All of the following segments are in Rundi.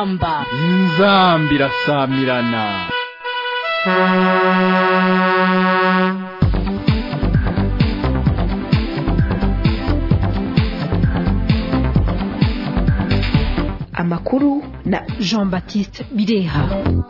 inzamba inzambi irasamirana amakuru na jean baptiste bireha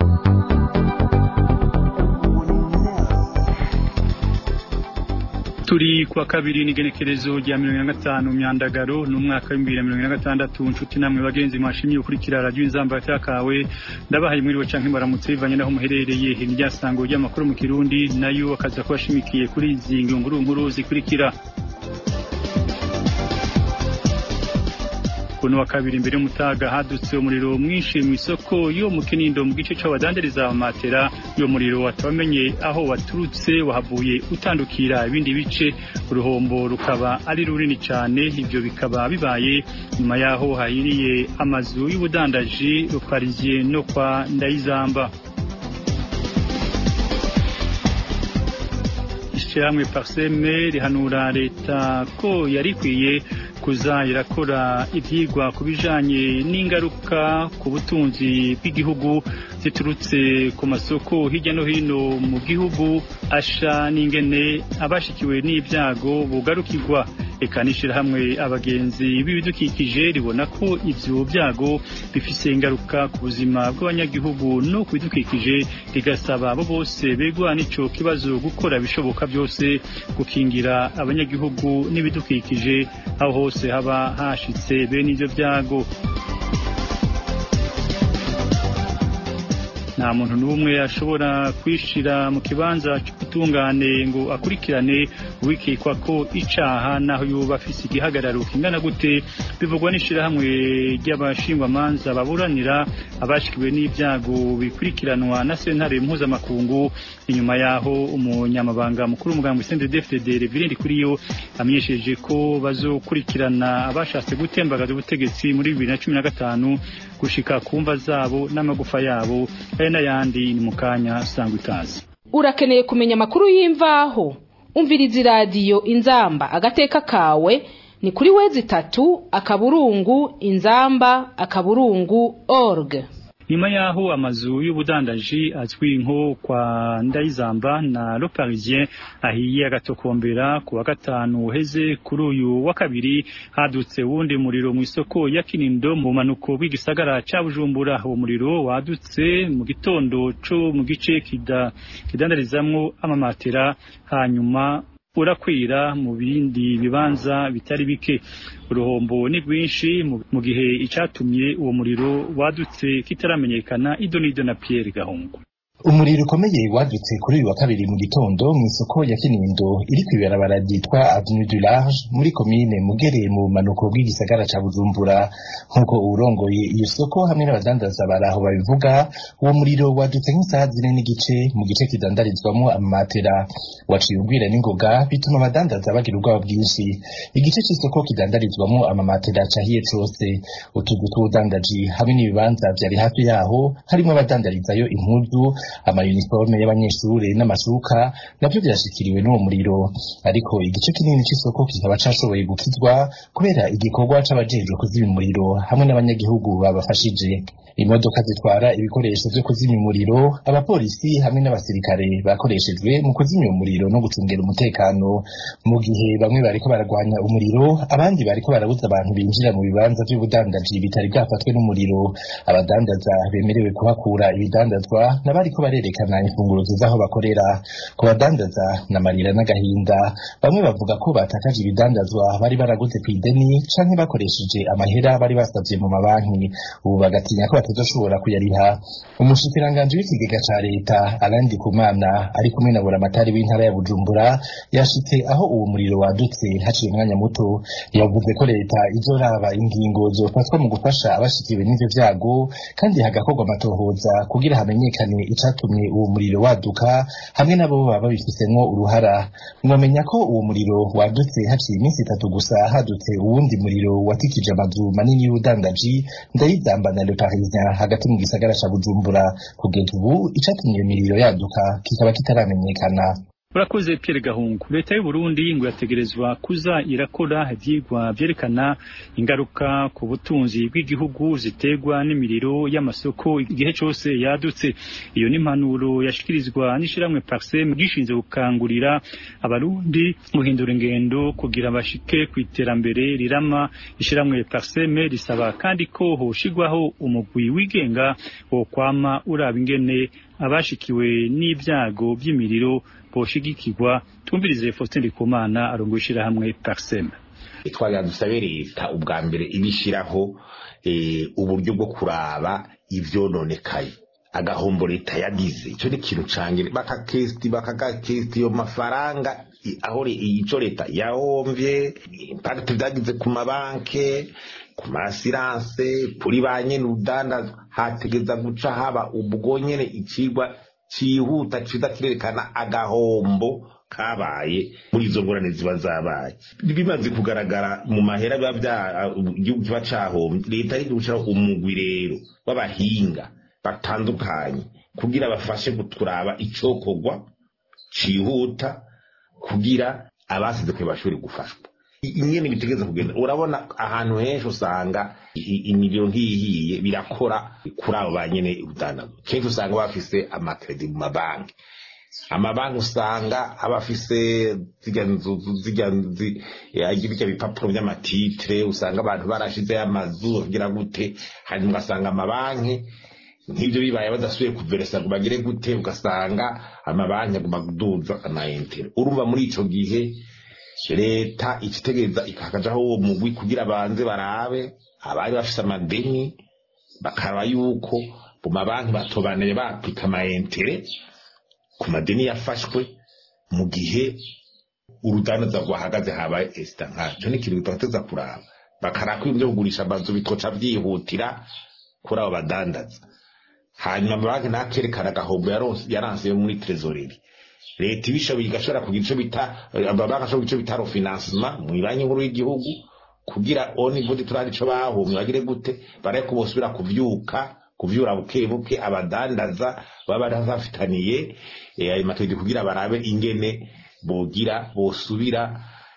turi kuwa kabiri n'igenekerezo rya mirongo ine na gatanu myandagaro n'umwaka w'ibihumbi bibiri na mirongo ine na gatandatu nshuti namwe bagenzi mwashimye gukurikira radiyo inzamba kawe ndabahaye mwiriwe canke baramutse bivanye n'aho muherereye iryasango ry'amakuru mu kirundi nayo akaza kuba ashimikiye kuri izi ngunguru nkuru zikurikira kuno wa kabiri imbere y'umutaga hadutse umuriro mwinshi mu isoko yo mu kinindo mu gice c'abadandariza amatera iyo muriro watamenye aho waturutse wahavuye utandukira ibindi bice uruhombo rukaba ari runini cyane ivyo bikaba bibaye nyuma yaho hahiriye amazu y'ubudandaji rupariziye no kwa ndayizamba ishyirahamwe parseme rihanura leta ko yari ikwiye kuza irakora ibyigwa ku bijanye n'ingaruka ku butunzi bw'igihugu ziturutse ku masoko hirya no hino mu gihugu asha n'ingene abashikiwe n'ibyago bugarukirwa eka n'ishyirahamwe abagenzi b'ibidukikije ribona ko ivyo byago bifise ingaruka ku buzima bw'abanyagihugu no ku bidukikije rigasaba abo bose begwa n'ico kibazo gukora ibishoboka byose gukingira abanyagihugu n'ibidukikije aho hose haba hashitse bene ivyo byago nta muntu n'umwe ashobora kwishira mu kibanza cy'ubutungane ngo akurikirane uwikekwa ko icaha naho yoba afise igihagararo kingana gute bivugwa n'ishirahamwe ry'abashingwamanza baburanira abashikiwe n'ibyago bikurikiranwa na sentare mpuzamakungu inyuma yaho umunyamabanga mukuru w'umugambi sende dfdd reverend kuriyo amenyesheje ko bazokurikirana abashatse gutembagaza ubutegetsi muri bibiri na cumi na gatanu gushika ku mva zabo n'amagufa yabo aya n'ayandi ni mu kanya sangwa ikaze urakeneye kumenya amakuru y'imvaho umviriza iradiyo inzamba agateka kawe ni kuri wezi itatu akaburungu inzamba akaburungu org nyuma yaho amazu y'ubudandaji azwi nko kwa ndayizamba na le parisien ahiye agatokombera ku wa gatanu uheze kuri uyu wa kabiri hadutse wundi muriro mu isoko ya kinindo mu manuko bw'igisagara ca bujumbura uwo muriro wadutse mu gitondo co mu gice kidandarizamwo amamatera hanyuma urakwira mu bindi bibanza bitari bike uruhombo ni rwinshi mu gihe icyatumye uwo muriro wadutse kitaramenyekana idonido na Pierre Gahungu umuriro ukomeye wadutse kuri uyu wa kabiri mu gitondo mu isoko ya kinindo iri ku ibarabara ryitwa avenue du large muri komine mugere mu bumanuko bw'igisagara ca bujumbura nk'uko uwurongoye iyo soko hamwe n'abadandaza baraho babivuga uwo muriro wadutse nk'isaha zine n'igice mu gice kidandarizwamo amamatera waciye ubwira n'ingoga bituma abadandaza bagira ubwoba bwinshi igice c'isoko kidandarizwamo amamatera cahiye cose utuzu tw'ubudandaji hamwe n'ibibanza vyari hafi yaho harimo abadandarizayo impuzu amayuniforme y'abanyeshure n'amashuka navyo vyashikiriwe n'uwo muriro ariko igice kinini c'isoko kikaba cashoboye gukizwa kubera igikorwa c'abajejwe kuzimya umuriro hamwe n'abanyagihugu babafashije imodoka zitwara ibikoresho vyo kuzimya umuriro abapolisi hamwe n'abasirikare bakoreshejwe mu kuzimya umuriro no gucungera umutekano mu gihe bamwe bariko baragwanya umuriro abandi bariko barabuza abantu binjira mu bibanza vy'ubudandaji bitari bwafatwe n'umuriro abadandaza bemerewe kuhakura ibidandazwa n'abariko barerekana imfunguruzo z'aho bakorera ku badandaza n'amarira n'agahinda bamwe bavuga ko batakaje ibidandazwa bari baraguze ku ideni canke bakoresheje amahera bari basavye mu mabanki ubu bagatinya ko batazoshobora kuyariha umushikiranganji w'ikigega ca leta arandi kumana ari kumwe na buramatari w'intara ya bujumbura yashitse aho uwo muriro wadutse haciye umwanya muto yavuze ko leta izoraba ingingo zofatwa mu gufasha abashikiwe n'ivyo vyago kandi hagakorwa amatohoza kugira hamenyekane icatumye uwo muriro waduka hamwe nabo baba babifisemwo uruhara mwomenya ko uwo muriro wadutse haciye iminsi itatu gusa hadutse uwundi muriro watikije amazu manini y'ubudandaji ndayizamba na le parisien hagati mu gisagara ca bujumbura kugeza ubu icatumye iyo miriro yaduka kikaba kitaramenyekana urakoze Pierre Gahungu leta y'u Burundi ngo yategerezwa kuza irakora ivyigwa vyerekana ingaruka ku butunzi bw'igihugu ziterwa n'imiriro y'amasoko igihe cose yadutse iyo ni impanuro yashikirizwa n'ishiramwe Parsem gishinze gukangurira abarundi guhindura ingendo kugira bashike ku iterambere rirama ishiramwe Parsem risaba kandi ko hoshigwaho umugwi wigenga wo kwama uraba ingene abashikiwe n'ibyago by'imiriro boshigikirwa twumvirize Faustin Ndikumana arongo ishirahamwe Parsem twagira dusabe leta ubwa mbere ibishiraho uburyo bwo kuraba ivyononekaye agahombo leta yagize icyo ni ikintu cangire bakakesti bakagakesti iyo mafaranga aho ico leta yahomvye impact vyagize ku mabanke ku masiranse kuri ba nyene urudanda hategeza guca haba ubwo nyene icigwa cihuta ciza kirerekana agahombo kabaye muri izo ngorane ziba zabaye bimaze kugaragara mu mahera biba bya igihugu kiba cahombye leta ari gushiraho umugwi rero w'abahinga batandukanye kugira bafashe guturaba icokorwa cihuta kugira abasize kwe bashobore gufashwa ingene bitegeza kugenda urabona ahantu henshi usanga imiriro nk'iyihiye birakora kuri abo banyene urudandazwa kenshi usanga bafise amakredi mu mabanki amabanki usanga aba afise zirya nzu zirya birya bipapuro by'amatitire usanga abantu barashizeho amazu kugira gute hanyuma ugasanga amabanki nk'ibyo bibaye badasubiye kuveresa ngo bagire gute ugasanga amabanki aguma kuduza amayintere urumva muri ico gihe leta ikitegereza ikakajaho uwo mugwi kugira banze barabe abari bafise amadeni bakaraba yuko mu mabanki batobaneye bapika amayintere ku madeni yafashwe mu gihe urudandaza rwahagaze habaye esita nkacyo ni ikintu tubateza kuraba bakaraba ko ibyo kugurisha amazu bitoca byihutira kuri abo badandaza hanyuma amabanki nakerekana agahombo yaranse yo muri trezoreri leta ibishoboye igashobora kugira ico bita amabanki ashobora ico bita refinancement mu banki nkuru y'igihugu kugira oni vude turari ico bahomye bagire gute baraye ko bosubira kuvyuka kuvyura buke buke abadandaza baba bafitaniye ayo mategeko kugira barabe ingene bogira bosubira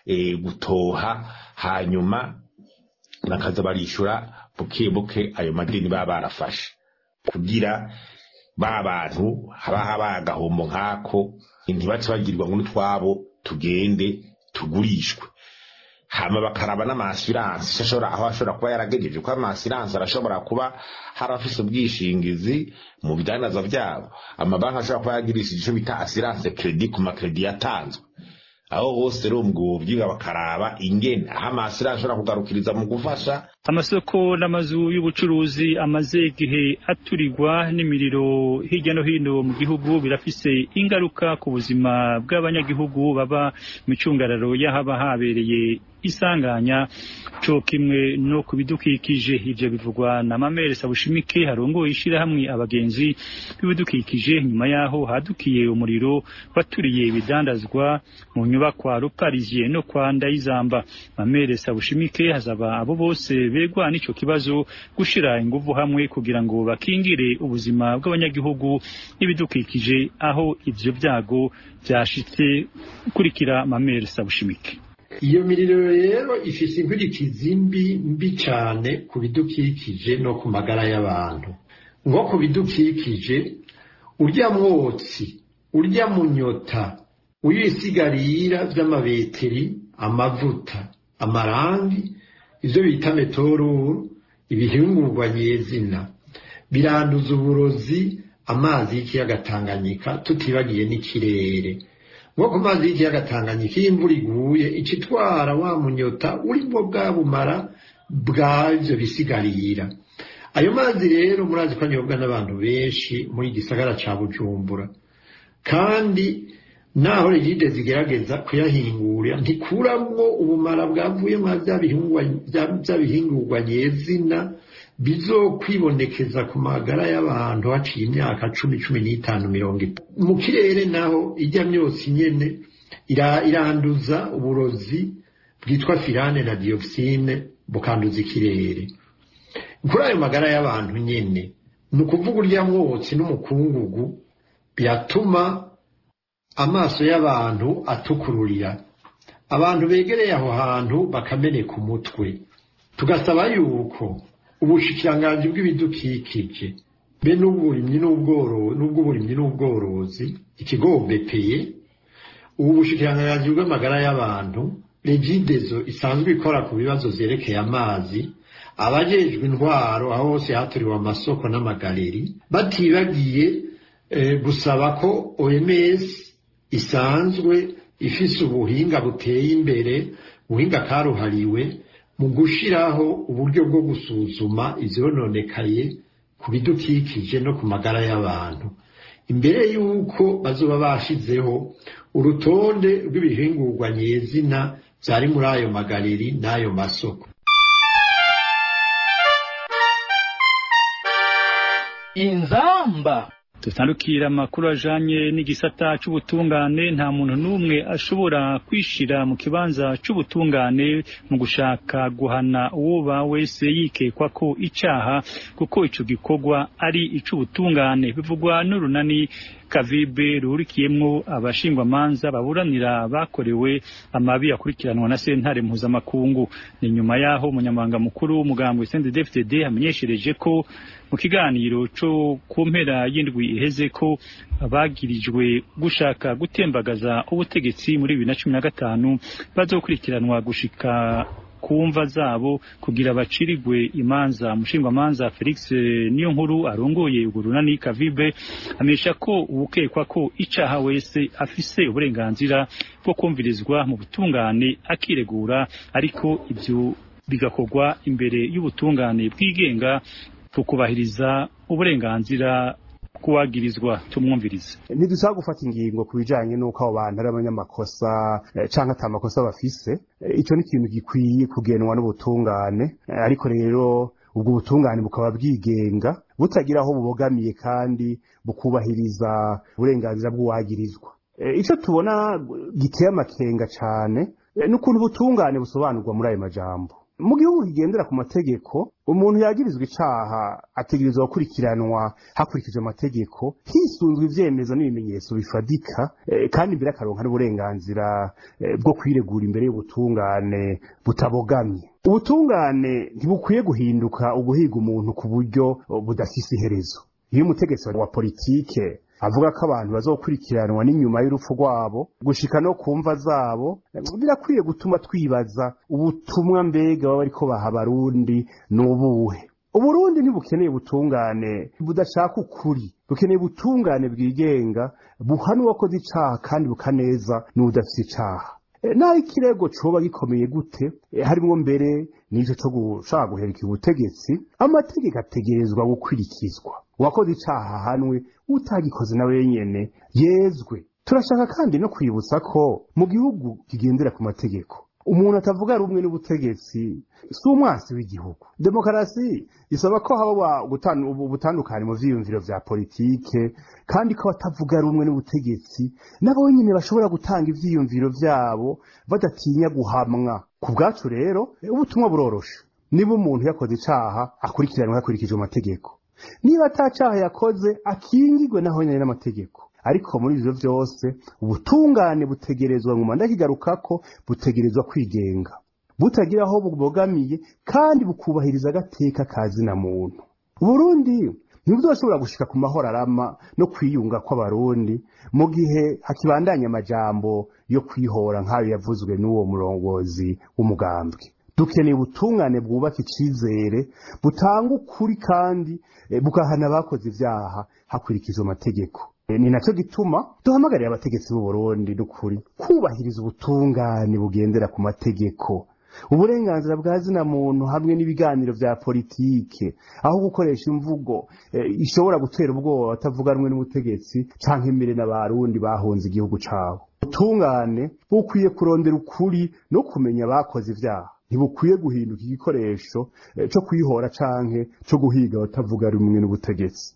gutoha hanyuma bakaza barishura buke buke ayo madeni baba barafashe kugira ba bantu haba habaye agahombo nk'ako ntibace bagirwa ngo n'utwabo tugende tugurishwe hama bakaraba n'amasiransi ashobora aho ashobora kuba yaragejeje ko amasiransi arashobora kuba hari afise ubwishingizi mu bidandaza byabo amabanki ashobora kuba yagirishije icyo bita asiranse kredi ku makredi yatanzwe aho hose rero ubwo byiga bakaraba ingene aho amasiransi ashobora kugarukiriza mu gufasha amasoko n'amazu y'ubucuruzi amaze igihe aturirwa n'imiriro hirya no hino mu gihugu birafise ingaruka ku buzima bw'abanyagihugu baba mu cyungararo y'ahaba habereye isanganya co kimwe no ku bidukikije ivyo bivugwa na Mamere Sabushimike harongoye ishirahamwe abagenzi b'ibidukikije nyuma yaho hadukiye umuriro waturiye ibidandazwa mu nyubakwa Ruparizie no kwa Ndayizamba Mamere Sabushimike hazaba abo bose begwa n'ico kibazo gushira inguvu hamwe kugira ngo bakingire ubuzima bw'abanyagihugu n'ibidukikije aho ivyo vyago vyashitse kurikira Mamere Sabushimike iyo miriro rero ifise inkurikizi mbi mbi cyane ku bidukikije no ku magara y'abantu nko ku bidukikije urya mwotsi urya munyota uyisigarira vy'amabeteri amavuta amarangi ivyo bita metoruru ibihingurwa nyezina biranduza uburozi amazi y'ikiyaga Tanganyika tutibagiye n'ikirere nko ku mazi y'ikiyaga Tanganyika iyo imvura iguye icitwara wa munyota urimo bwa bumara bwavyo bisigarira ayo mazi rero murazi ko anyobwa n'abantu benshi muri gisagara ca Bujumbura kandi naho rigide zigerageza kuyahingura ntikuramwo ubumara bwavuye mwa vya bihingurwa nyezina bizokwibonekeza ku magara y'abantu haciye imyaka cumi cumi n'itanu mirongo itanu mu kirere naho ijya myotsi nyene iranduza uburozi bwitwa firane na dioxine bukanduza ikirere kuri ayo magara y'abantu nyene ni ukuvuga urya mwotsi n'umukungugu byatuma amaso y'abantu atukururira abantu begereye aho hantu bakameneka umutwe tugasaba yuko ubushikiranganji bw'ibidukikije be n'uburimyi n'ubworozi n'ubw'uburimyi n'ubworozi ikigo bepeye ubu bushikiranganji bw'amagara y'abantu regidezo isanzwe ikora ku bibazo vyerekeye amazi abajejwe intwaro aho hose haturiwe amasoko n'amagaleri batibagiye eh, gusaba ko OMS isanzwe ifise ubuhinga buteye imbere ubuhinga karuhariwe mu gushiraho uburyo bwo gusuzuma ivyononekaye ku bidukikije no ku magara y'abantu imbere y'uko bazoba bashizeho urutonde rw'ibihingurwa nyezina vyari muri ayo magareri n'ayo masoko inzamba tutandukira amakuru ajanye n'igisata c'ubutungane nta muntu n'umwe ashobora kwishira mu kibanza c'ubutungane mu gushaka guhana uwoba wese yikekwa ko icaha kuko ico gikorwa ari ic'ubutungane bivugwa n'urunani kavibe ruhurikiyemwo abashingwamanza baburanira bakorewe amabi akurikiranwa na sentare mpuzamakungu ni nyuma yaho umunyamabanga mukuru w'umugambwe CNDD-FDD amenyeshereje ko mu kiganiro co ku mpera y'indwi iheze ko abagirijwe gushaka gutembagaza ubutegetsi muri bibiri na cumi na gatanu bazokurikiranwa gushika ku mva zabo kugira bacirigwe imanza umushingwamanza Felix niyo nkuru arongoye urunani kavibe amenyesha ko uwukekwa ko icaha wese afise uburenganzira bwo kumvirizwa mu butungane akiregura ariko ivyo bigakorwa imbere y'ubutungane bwigenga tukubahiriza uburenganzira kuwagirizwa tumwumvirize ntidushaka gufata ingingo ku bijanye n'uko abo bantu ari abanyamakosa eh, canke ata makosa bafise Eh, ico ni ikintu gikwiye kugenwa n'ubutungane Eh, ariko rero ubwo butungane bukaba bwigenga butagira aho bubogamiye kandi bukubahiriza uburenganzira bw'uwagirizwa Eh, ico tubona giteye amakenga cane eh, n'ukuntu ubutungane busobanurwa muri ayo majambo mu gihugu kigendera ku mategeko umuntu yagirizwa icaha ategerezwa gukurikiranwa hakurikijwe amategeko hisunzwe ivyemezo n'ibimenyetso bifadika eh, kandi imbere akaronka n'uburenganzira eh, bwo kwiregura imbere y'ubutungane butabogamye ubutungane ntibukwiye guhinduka uguhiga umuntu ku buryo eh, budafise iherezo iyo umutegetsi wa politike avuga ko abantu bazokurikiranwa n'inyuma y'urupfu rwabo gushika no ku mva zabo birakwiye gutuma twibaza ubutumwa mbega baba bariko baha abarundi n'ubuhe uburundi ntibukeneye ubutungane budashaka ukuri bukeneye ubutungane bwigenga buhana uwakoze icaha kandi bukaneza n'udafise icaha E, naho ikirego coba gikomeye gute e, harimwo mbere n'ico co gushaka guherekera ubutegetsi amategeko ategerezwa gukurikizwa uwakoze icaha ahanwe utagikoze na wenyene yezwe turashaka kandi no kwibutsa ko mu gihugu kigendera ku mategeko umuntu atavuga rumwe n'ubutegetsi si umwansi w'igihugu demokarasi isaba ko haba gutan- ubu- ubutandukane mu vyiyumviro vya politike kandi ko abatavuga rumwe n'ubutegetsi nabo nyene bashobora gutanga ivyiyumviro vyabo badatinya guhamwa ku bwacu rero eh, ubutumwa buroroshe niba umuntu yakoze icaha akurikiranwa hakurikijwe amategeko niba ata caha yakoze akingirwe naho nyene n'amategeko ariko muri ivyo vyose ubutungane butegerezwa nguma ndakigarukako butegerezwa kwigenga butagira aho bubogamiye kandi bukubahiriza agateka ka zina muntu uburundi ntibuzoshobora gushika ku mahoro arama no kwiyunga kw'abarundi mu gihe hakibandanya amajambo yo kwihora nk'ayo yavuzwe n'uwo murongozi w'umugambwe dukeneye ubutungane bwubaka icizere butanga ukuri kandi eh, bugahana abakoze ivyaha hakurikijwe amategeko Eh, ni naco gituma duhamagarira abategetsi b'u Burundi n'ukuri kubahiriza ubutungane bugendera ku mategeko uburenganzira bwa zina muntu hamwe n'ibiganiro vya politike aho gukoresha imvugo eh, ishobora gutera ubwoba batavuga rumwe n'ubutegetsi canke imbere n'abarundi bahunze igihugu cabo ubutungane bukwiye kurondera ukuri no kumenya abakoze ivyaha ntibukwiye guhinduka igikoresho eh, co kwihora canke co guhiga abatavuga rumwe n'ubutegetsi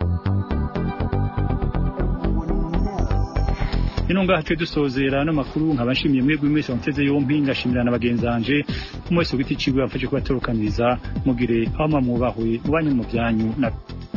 ino ngaha twe dusozera no makuru nkaba nshimiye mwebwe mwese wamuteze yompi ngashimira na bagenzi banje umwe wese ku giti ciwe yamfashe kubatorokaniriza mugire aho mwubahwe mu banyu mu byanyu na